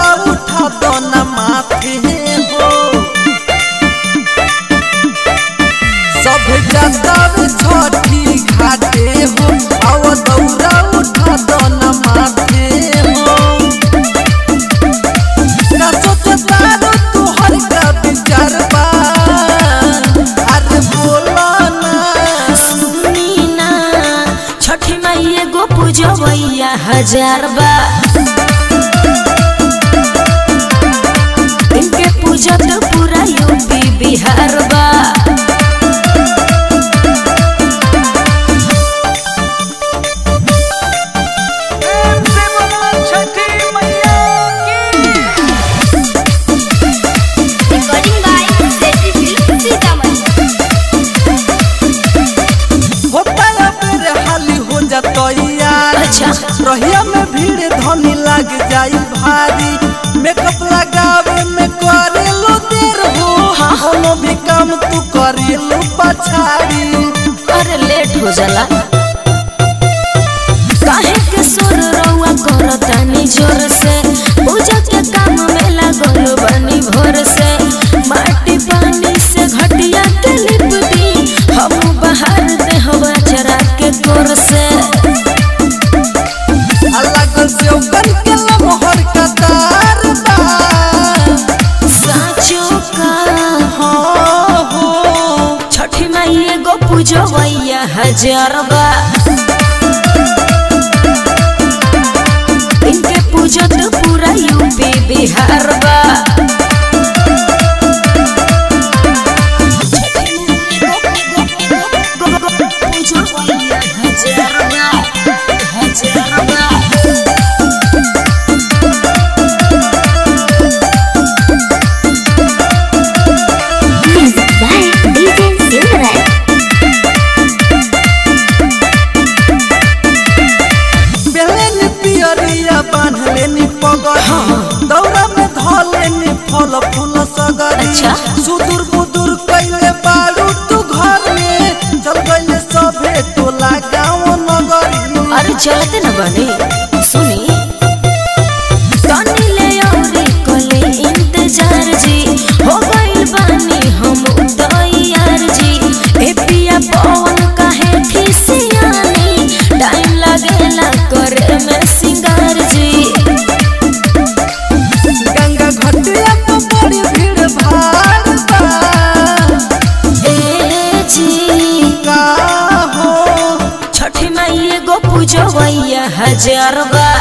दौरा उठा दो न माथे हो सब जाता छठी घाटे हो आव दौरा उठा दो न माथे हो ना सोचतारो तुहर का विचार बा अरे बोला ना सुनी ना छठी माई एगो पूजवैया हजार बा इनके पूजा तो पूरा यूपी बिहार बा Recording by Seti Film Sitamarhi. होता है मेरे हाली हो जाता यार अच्छा। रहिया में भीड़ धनी लग जाई भारी मेकअप लगावे में करे लो देर हो कोनो भी काम तू करे लो पछाड़ी अरे लेट हो जाला काहे के सुर रउआ करतानी जोर से पूजा के काम में लागल बनी भोर से माटी पानी से घटिया के लिपटी हम बाहर दे हवा चरा के गोर से अलग से उगल के लमहर का तार बा साचो का हो हो छठी माई एगो पूजवैया हजार बा इनके पूजा तो पूरा यूपी बिहार बा पूजवैया हजार बा हजार बा Music by DJ Silverite. बेलेन पियरिया बांधलेनी पगड़ी दौरा में धलेनी फल फूल सगरी अच्छा। सुदूर बुदूर कैले बारू तू घर में चल गइले सभे टोला गाँव नगरी अरे चलते न बने सुनी तनी ले औरी कोले इंतजार जी हो गइल बानी हम तैयार जी ए पिया पवन काहे खिसियानी टाइम लागेला करे में सिंगार जी गंगा घटिया तो बड़ी भीड़ भाड़ बा ए जी का हो छठी माई एगो पूजवैया हजार बा